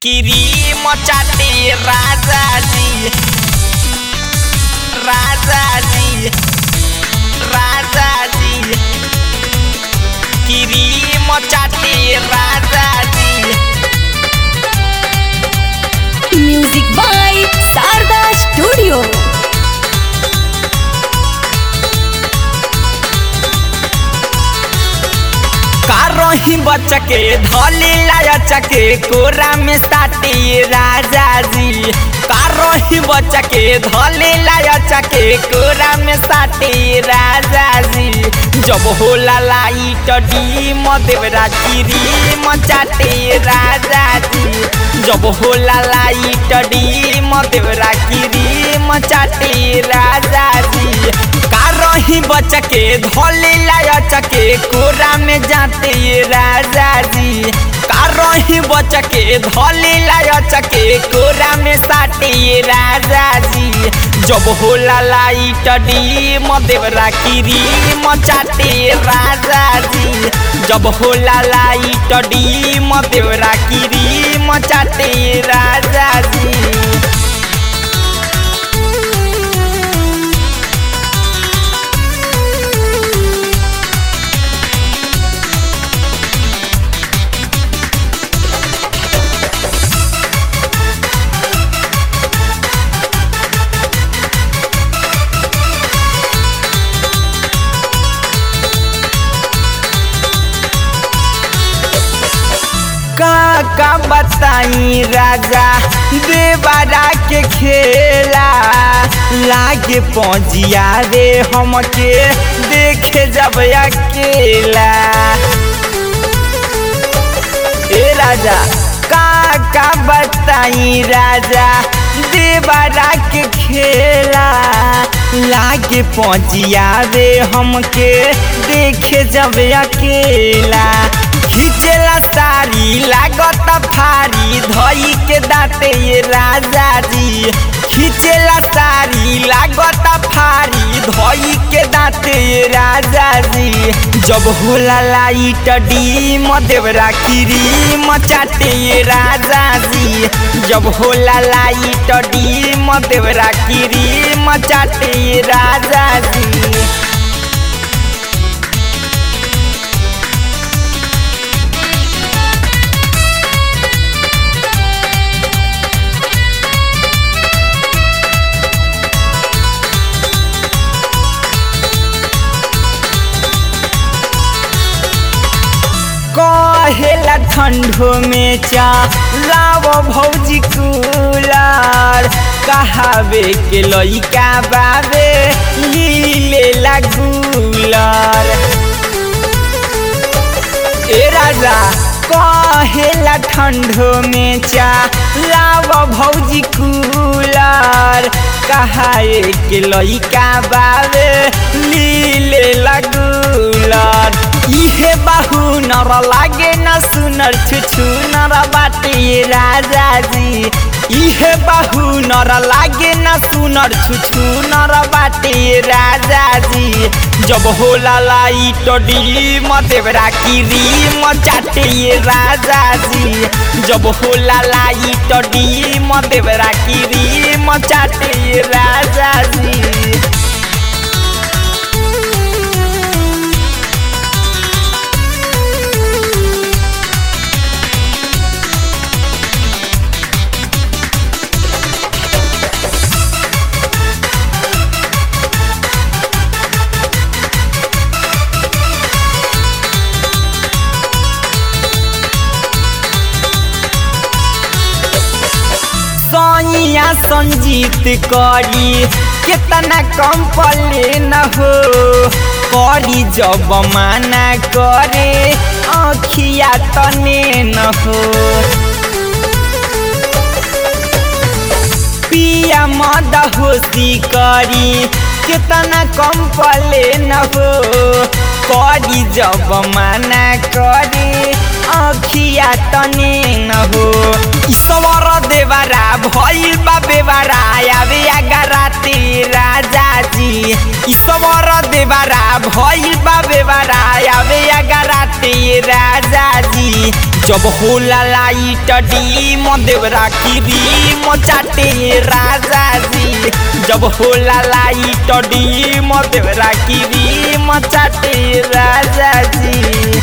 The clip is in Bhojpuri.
क्रीम चाटे राजाजी राजाजी राजाजी क्रीम चाटे राजाजी म्यूजिक बाय शारदा स्टूडियो रही बचके धली लायचके कोरा में साटी राजा जी रही बचके धली लायचके कोरा में साटी राजा जी जब होला लाइट डी मदेवरा गिरी मचाटे राजा जी जब होला लाइट डी मदेवरा गिरी मचाटे राजा जी का रही बचके धले लायचके कोरा में जाते राजा जी का रही बचके धले लायचके कोरा में साटे राजा जी जब होला लाइट डी मदेवरा किरी मचाटे राजा जी जब होला लाइट डी मदेवरा किरी मचाटे राजा जी का का बताई राजा देवरा के खेला लागे पहुँचिया रे हमके देखे जब अकेला ए राजा का का बताई राजा देवरा के खेला लागे पहुँचिया रे हमके देखे जब अकेला खिचेला सारी लागत फारी धई के दाते ये राजा जी खिचेला सारी लागत फारी धई के दाते ये राजा जी जब होला लाइट डी मदेवरा किरी मचाटे ये राजा जी जब होला लाइट डी मदेवरा किरी मचाटे ये राजा जी कहेला ठंडो में चा लाव भौजी कूलर कहावे के लइका बाबे लीले लगूलर ए राजा कहेला ठंडो में चा लाव भौजी कूलर कहाए के लइका बाबे लीले लगूलर इहे बाहु नर लागे न सुनर छुछु नर बाटे राजा जी इहे बाहु नर लागे न सुनर छुछु नर बाटे राजा जी जब होला लाइट डी मदेवरा किरी मचाटे राजा जी जब होला लाइट डी मदेवरा किरी मचाटे राजा जी सैया संजीत करी कितना कम पले न हो करी जब माना करे अखिया तने न हो पिया मद होशी करी कितना कम पले न हो करी जब माना करे अखिया तने न हो ईश्वर देवरा भइल बा बेवरा आवे राते राजा जी ईश्वर देवरा भइल बा बेवरा आवे राते राजा जी जब होला लाइट डीम देवरा की रीम चाटे राजा जी जब होला लाइट डीम देवरा की रीम चाटे राजा जी